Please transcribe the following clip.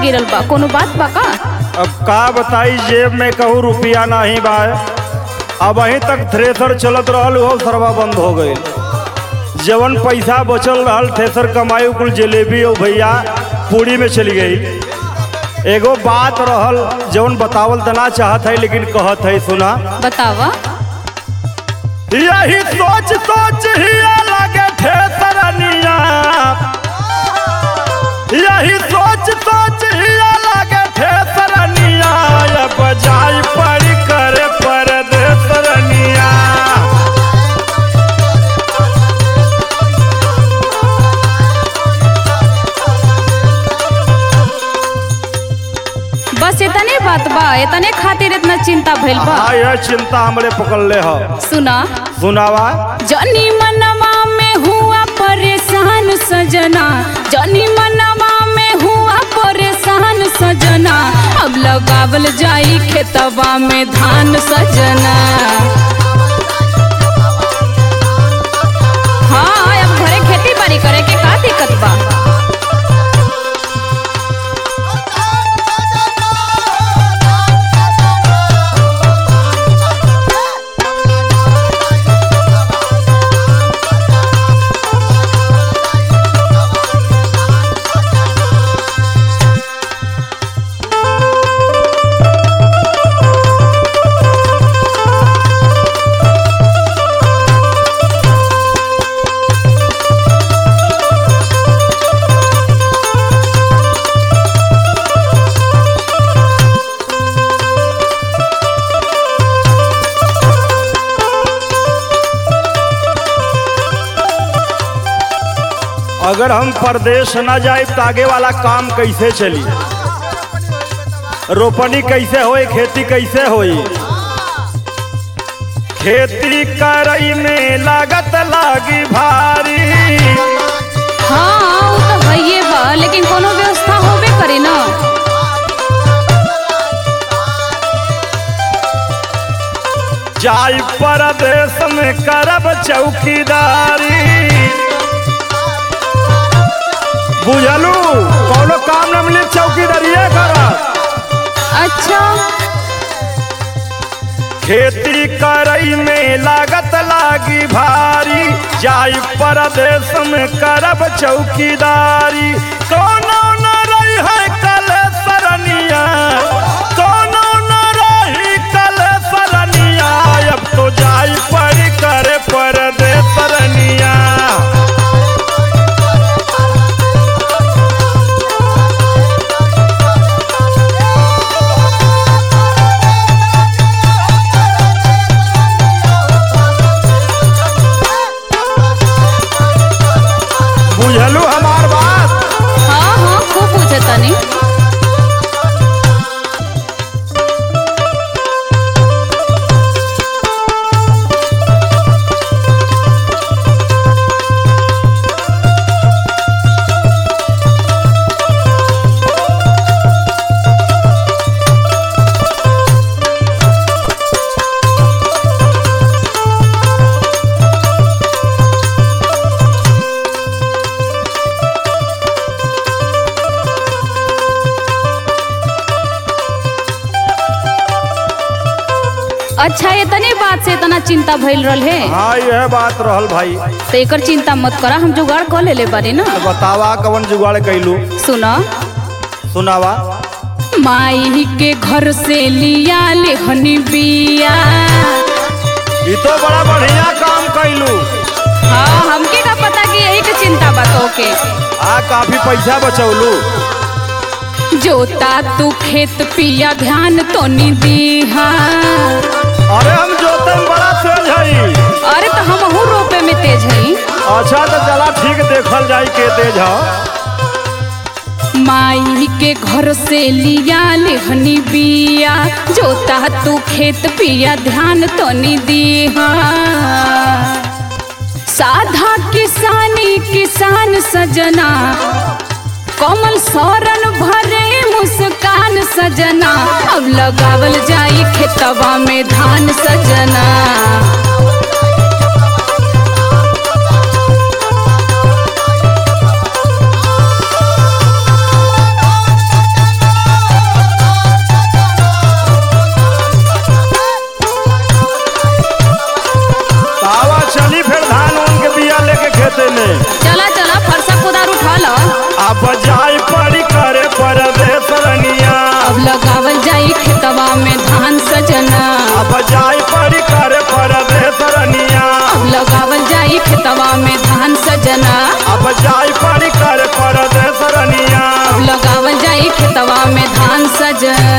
गिरल बा कोनो बात बा का अब का बताई जेब में कहूँ रुपया नहीं बा अब अहीं तक थ्रेसर चलत रहल हो सरवा बंद हो गई जवन पैसा बचल रहल थ्रेसर कमाई कुल जलेबी और भैया पूरी में चली गई एगो बात रहल जवन बतावल त ना चाहत है लेकिन कहत है सुना बतावा यही सोच सोच ही लगे ठेसरनिया यही सोच सोच ही लगे ठेसरनिया ये बजाई पड़ी करे परदेसरनिया बस इतने बात बा इतने खातिर इतना चिंता भइल बा हाँ यह चिंता हमरे पकड़ ले हो सुना सुनावा जनी मनवा में हुआ परेशान सजना जनी मनवा में हुआ परेशान सजना अब लगावल जाई खेतवा में धान सजना हाँ अब घरे खेती बाड़ी करे के का दिक्कत बा अगर हम परदेश न जाए तो आगे वाला काम कैसे चली रोपनी कैसे होई खेती कैसे होई खेती करई में लागत लागी भारी हाँ वो तो हइये बा लेकिन कोनो व्यवस्था होबे करे ना जाई परदेश में करब चौकीदारी बुझलू कोनो काम न मिली चौकीदारिये करब अच्छा खेती करई में लागत लागी भारी जाई परदेश में करब चौकीदारी कोनो न रही है कल सरनिया कोनो न रही कल सरनिया अब तो जाई पड़ी करे परदेश सरनिया बुझलू हमार बात हाँ हाँ खूब पूछे तनी अच्छा इतने बात से इतना चिंता भइल रहल है हाँ यह बात रहल भाई तो एकर चिंता मत करा हम जुगाड़ कर लेले बारी ना तो बतावा कवन जुगाड़ कैलू सुना सुनावा माई के घर से लिया लेहनी बिया ये तो बड़ा बढ़िया काम कैलू हाँ हमके का पता कि यही के चिंता बा के आ काफी पैसा बचौलू जोता तू खेत पिया ध्यान तो नी दीहा अरे हम जोते में बड़ा तेज हई अरे तो हम रोपे में तेज हई अच्छा तो चला ठीक देखल जाई के तेज ह माई के घर से लिया लेहनी बिया जोता तू खेत पिया ध्यान तो नी दीहा साधा किसानी किसान सजना कमल सौरन भरे मुस्कान सजना अब लगावल जाई खेतवा में धान सजना जा